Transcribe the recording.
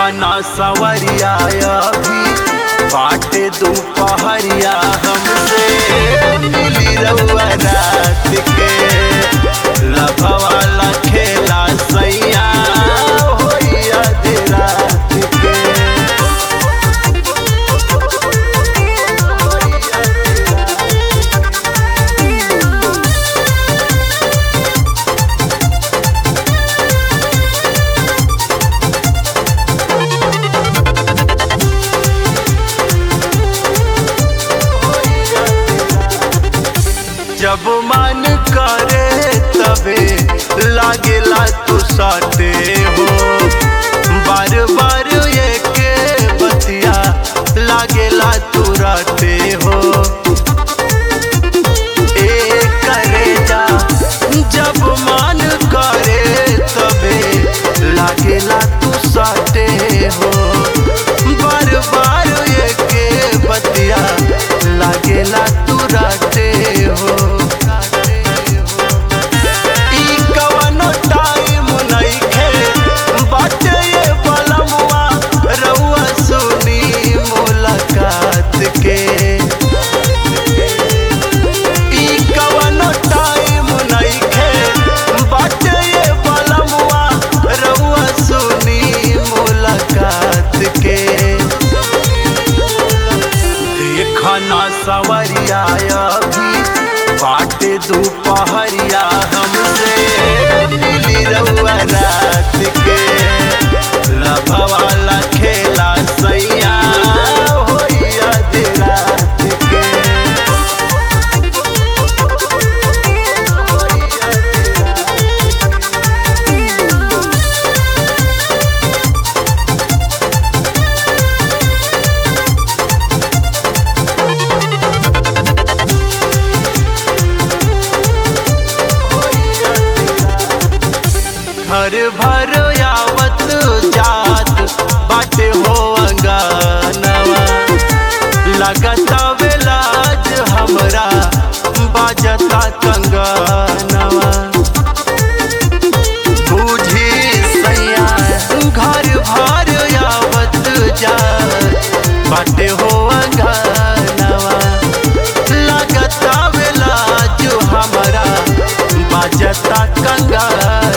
खाना सवरिया अभी बाटे दोपहरिया हमसे मिली रउआ रात के लभवाला खेला सैया होइया दे रात के जब मन करे तबे लागेला तू साथे हो बार बार ये के बतिया लागेला तू राते हो ए करे जा जब मन करे तबे लागेला तू साथे हो बार बार ये के बतिया लागेला तू राते हो ई कवनो टाइम नइखे बाटे ये बलमुआ रउआ सुनी मुलाकात के ई कवनो टाइम नइखे बाटे ये बलमुआ रउआ सुनी मुलाकात के देखना सवरिया अभी बाटे दोपहरिया हमसे मिली रउआ रात के लभवाला खेला सैया होइया दे रात के घर भर आवत जात बाटे हो अंगनवा लगता बेलाज हमरा बाजता कंगनवा बूझी सैया घर भर आवत जात बाटे हो अंगनवा लगता बेलाज हमरा बाजता कंगनवा